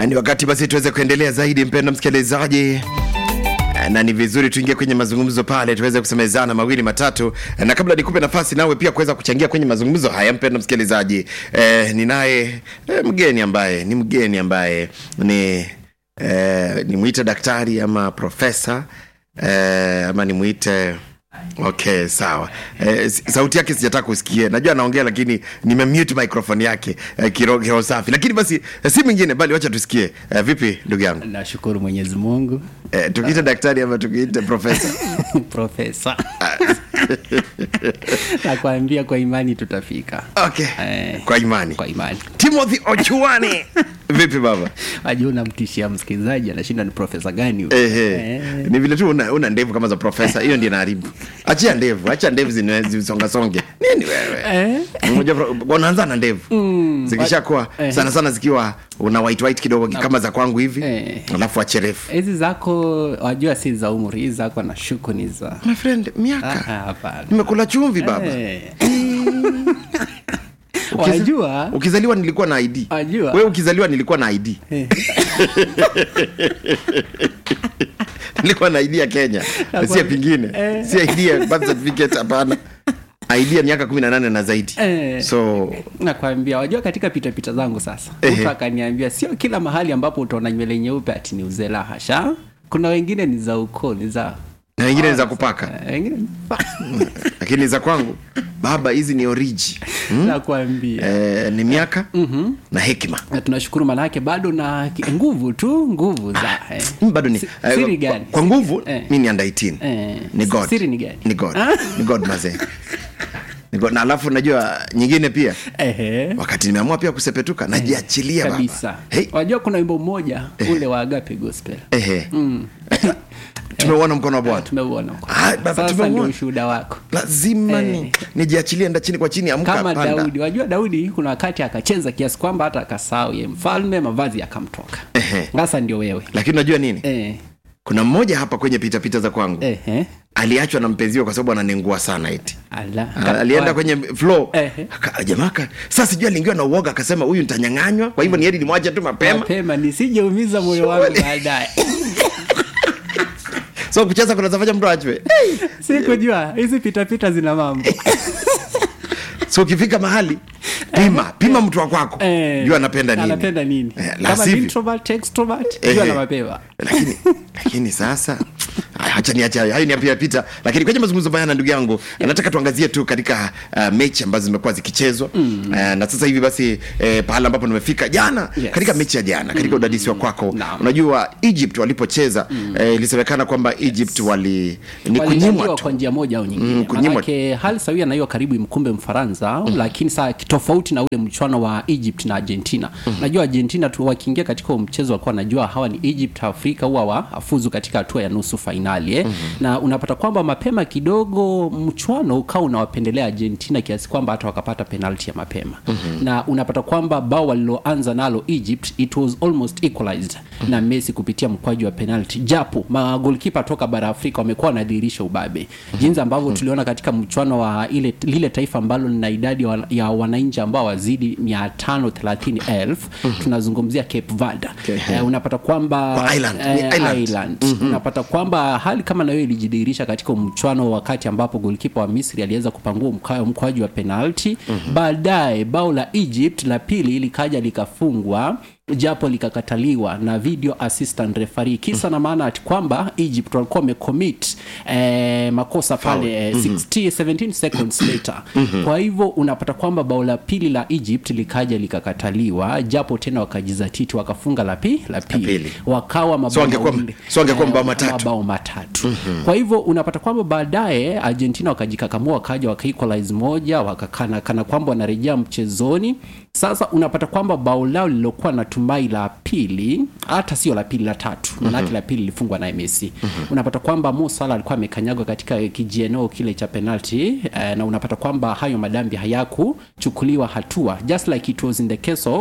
ni wakati basi tuweze kuendelea zaidi, mpendo msikilizaji na ni vizuri tuingie kwenye mazungumzo pale tuweze kusemezana mawili matatu, na kabla nikupe nafasi nawe pia kuweza kuchangia kwenye mazungumzo haya, mpendo msikilizaji, eh, ninaye eh, mgeni ambaye ni mgeni ambaye ni eh, nimwite daktari ama profesa eh, ama nimwite Okay, sawa. Eh, sauti yake sijataka kusikia. Najua anaongea lakini nimemute microphone yake eh, kiroho kiroho safi. Lakini basi eh, si mwingine bali wacha tusikie. Eh, vipi ndugu yangu? nashukuru mwenyezi mungu Eh, tukiite daktari ama tukiite profesa? profesa nakwambia kwa imani tutafika Okay. Eh, Kwa imani. kwa imani Timothy Ochuani. Vipi baba? wajua unamtishia msikilizaji anashinda ni profesa gani huyu? Ehe. Eh, Ni vile tu una, una ndevu kama za profesa. Hiyo ndio inaharibu. Achia ndevu, acha ndevu zine- zisonga songe. Nini wewe? eh, Mmoja unaanza na ndevu. Zikishakuwa Eh. sana sana zikiwa una white white kidogo kama za kwangu hivi. Eh. Alafu ache refu. hizi zako wajua si za umri hizi zako na shuku ni za My friend, Ah, miaka. hapana Nimekula chumvi baba. Eh. wajua Ukizaliwa nilikuwa na ID. Wajua. Wewe ukizaliwa nilikuwa na ID. Eh. nilikuwa na ID ya Kenya. Nakwambia. Si ya pingine. Eh. Si ID ya birth certificate hapana. ID ya miaka 18 na zaidi. Eh. So nakwambia wajua katika pitapita zangu sasa Ehe. mtu akaniambia sio kila mahali ambapo utaona nywele nyeupe ati ni uzela hasha kuna wengine ni za ukoo ni za na wengine ni za kupaka. eh, wengine ni- Lakini za kwangu baba hizi ni oriji. nakwambia Eh, ni miaka na hekima. na tunashukuru manake bado na ki- nguvu tu nguvu za eh. Mimi bado ni Si- eh, siri kwa- gani? Kwa nguvu Eh. mimi ni under 18. Eh, Ni God. siri ni gani? Ni God. Ni God mazee. Ni God. Na alafu najua nyingine pia Ehe. wakati nimeamua pia kusepetuka najiachilia baba. kabisa Hey, wajua kuna wimbo mmoja ule wa agape gospel ehe. Tumeuona mkono wa Bwana. tumeuona Ah, baba, sasa tumeuona. ndio ushuhuda wako Lazima Eh. ni nijiachilie nda chini kwa chini amka kama panda. daudi wajua daudi kuna wakati akacheza kiasi kwamba hata akasahau ye mfalme mavazi yakamtoka Ehe. sasa ndio wewe Lakini unajua nini? eh, Kuna mmoja hapa kwenye pita pita za kwangu. eh, Aliachwa na mpenziwe kwa sababu ananengua sana eti. ala A- alienda kwenye flow Ehe. Aka- jamaa ka- sasa sijui aliingiwa na uoga akasema huyu nitanyang'anywa kwa hivyo ni heri nimwache tu mapema mapema nisijeumiza moyo wangu Surely. baadaye so kucheza kunazafanya mtu achwe sikujua hizi pitapita zina mambo so ukifika mahali pima pima mtu wa kwako Eh, jua anapenda nini anapenda nini Eh, la kama ni sivyo. introvert extrovert Ehe. jua na mapema lakini lakini sasa Aya, acha niache hayo hayo ni yapita pita lakini kwenye mazungumzo haya na ndugu yangu nataka tuangazie tu katika uh, mechi ambazo zimekuwa zikichezwa mm. uh, na sasa hivi basi eh, pahala ambapo nimefika jana Yes. katika mechi ya jana katika udadisi wa kwako Naam. unajua egypt walipocheza eh, ilisemekana kwamba egypt wali ni kunyimwa walinyanyua tu kwa njia moja au nyingine Mm, kunyimwa. manake hali sawia na hiyo karibu imkumbe mfaransa mm. lakini saa tofauti na ule mchwano wa egypt na argentina mm. najua argentina tu wakiingia katika huo mchezo wakuwa najua hawa ni egypt afrika huwa wafuzu katika hatua ya nusu fainali eh? mm-hmm. na unapata kwamba mapema kidogo mchwano ukawa unawapendelea argentina kiasi kwamba hata wakapata penalti ya mapema mm-hmm. na unapata kwamba bao waliloanza nalo egypt it was almost equalized mm-hmm. na messi kupitia mkwaju wa penalti japo magolkipa toka bara afrika wamekuwa wanadhihirisha ubabe mm-hmm. jinsi ambavyo mm-hmm. tuliona katika mchwano wa ile lile taifa ambalo lina idadi wa- ya wananchi ambao wazidi 530 mm-hmm. tunazungumzia cape verde Okay. eh, unapata kwamba Kwa Ireland, ni eh, Ireland. Ireland. unapata kwamba hali kama nayo ilijidhihirisha katika mchwano wakati ambapo golkipa wa misri aliweza kupangua mka- mkwaju wa penalti mm-hmm. baadaye bao la egypt la pili likaja likafungwa japo likakataliwa na video assistant referee kisa na maana ati kwamba egypt walikuwa wamecommit eh, makosa pale eh, 60, 17 seconds later kwa hivyo unapata kwamba bao la pili la egypt likaja likakataliwa japo tena wakajizatiti wakafunga la pi- la pili pili. wakawa mabao So angekuwa- mawili. so angekuwa Eh, mabao matatu. mabao matatu mm-hmm. kwa hivyo unapata kwamba baadaye argentina wakajikakamua wakaja wakaequalize moja wakakana kana kwamba wanarejea mchezoni sasa unapata kwamba bao lao lililokuwa na tumai la pili hata sio la pili la tatu manake mm-hmm. la pili lilifungwa na messi mm-hmm. unapata kwamba Mo Salah alikuwa amekanyagwa katika kijieneo kile cha penalti eh, na unapata kwamba hayo madambi hayakuchukuliwa hatua just like it was in the case of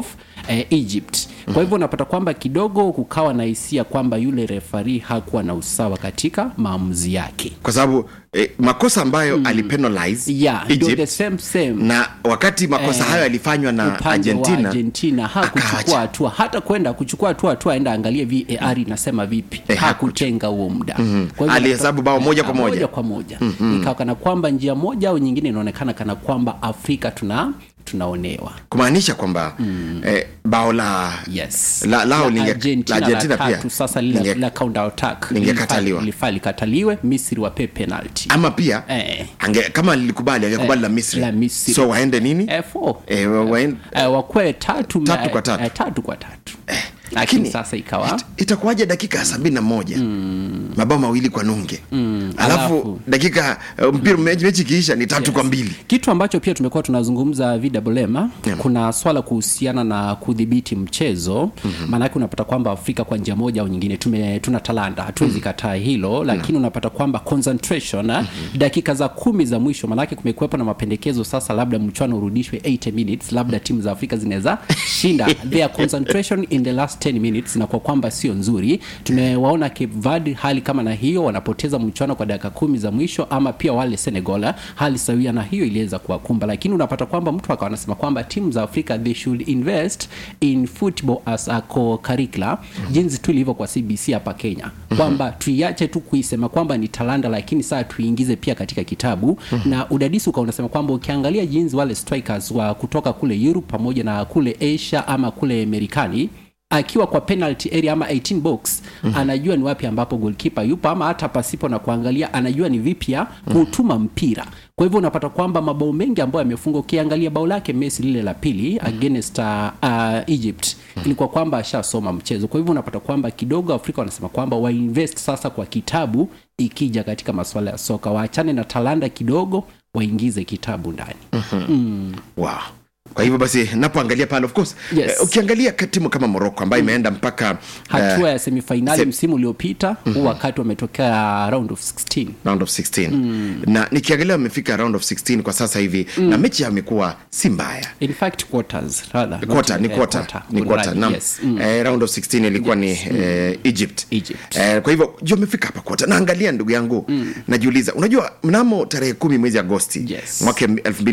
eh, egypt kwa hivyo unapata kwamba kidogo kukawa na hisia kwamba yule refari hakuwa na usawa katika maamuzi yake kwa sababu eh, makosa ambayo mm. alipenalize yeah, ndio the Egypt same same na wakati makosa Eh, hayo yalifanywa na upande wa Argentina, Argentina hakuchukua akaacha. hatua hata kwenda kuchukua hatua hatua aenda angalie VAR inasema vipi Eh, hakutenga huo muda Kwa hivyo Alihesabu bao moja kwa Ah, moja. moja kwa moja ikawa kana kwamba njia moja au nyingine inaonekana kana kwamba Afrika tuna tunaonewa kumaanisha kwamba mm. eh, bao la yes La- lao La linge- Argentina la Argentina la pia tatu sasa lile linge- la counter attack lingekataliwa. lilifaa- lilifaa likataliwe Misri wape penalty ama pia Eh. ange, kama lilikubali angekubali Eh, la Misri. la Misri. so waende nini eh, four. eh, wa- waende, eh, wakwe tatu, Tatu eh, kwa tatu. eh, tatu kwa tatu lakini lakini sasa ikawa it, itakuwaje dakika ya sabini na moja mm. mabao mawili kwa nunge mm. alafu Alafu- dakika uh, mpira mechi mechi ikiisha ni tatu kwa mbili kitu ambacho pia tumekuwa tunazungumza VMM Yeah. kuna swala kuhusiana na kudhibiti mchezo mm-hmm. maanake unapata kwamba afrika kwa njia moja au nyingine tume, tuna talanta hatuwezi mm-hmm. kataa hilo lakini unapata kwamba concentration mm-hmm. dakika za kumi za mwisho maanake kumekuwepo na mapendekezo sasa labda mchwano urudishwe 80 minutes labda timu za afrika zinaweza shinda their concentration in the last 10 minutes na kwa kwamba sio nzuri tumewaona Cape Verde hali kama na hiyo wanapoteza mchwano kwa dakika kumi za mwisho ama pia wale Senegal hali sawia na hiyo iliweza kuwakumba lakini unapata kwamba mtu akawa anasema kwamba timu za Afrika they should invest in football as a co-curricular jinsi tu ilivyo kwa CBC hapa Kenya kwamba tuiache tu kuisema kwamba ni talanta lakini saa tuiingize pia katika kitabu na udadisi ukawa unasema kwamba ukiangalia jinsi wale strikers wa kutoka kule Europe pamoja na kule Asia ama kule Marekani akiwa kwa penalty area ama 18 box mm-hmm. anajua ni wapi ambapo goalkeeper yupo ama hata pasipo na kuangalia anajua ni vipi ya kutuma mpira kwa hivyo unapata kwamba mabao mengi ambayo yamefungwa ukiangalia bao lake Messi lile la pili against uh, uh, Egypt ilikuwa kwamba ashasoma mchezo kwa hivyo unapata kwamba kidogo Afrika wanasema kwamba wainvest sasa kwa kitabu ikija katika masuala ya soka waachane na talanda kidogo waingize kitabu ndani wow. kwa hivyo basi napoangalia pale of course Yes. eh, ukiangalia ka- timu kama morocco ambayo imeenda mpaka hatua eh, ya semifainali se- msimu uliopita huu wakati wametokea round of 16 round of 16 na nikiangalia wamefika round of 16 kwa sasa hivi na mechi yao imekuwa si mbaya in fact quarters rather not, quarter ni eh, quarter quarter. ni quarter Kunradhi, naam yes. Mm. eh, round of 16 ilikuwa ni eh, Egypt Egypt. eh, kwa hivyo juu amefika hapa quarter naangalia ndugu yangu najiuliza unajua mnamo tarehe kumi mwezi Agosti Yes. mwaka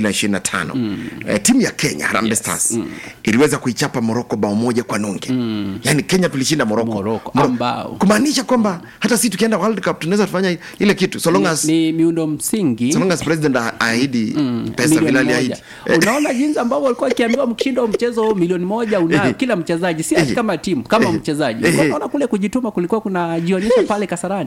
2025 eh, timu ya Kenya Harambee Stars iliweza kuichapa Morocco bao moja kwa nunge yani Kenya tulishinda Morocco Morocco, Moro- ambao. kumaanisha kwamba hata si tukienda World Cup tunaweza kufanya ile kitu so long as ni miundo msingi so long as president ahidi pesa milioni vile moja. aliahidi unaona jinsi ambavyo walikuwa wakiambiwa mkishinda huo mchezo milioni moja unayo kila mchezaji si ati kama timu kama mchezaji unaona kule kujituma kulikuwa kunajionyesha pale kasarani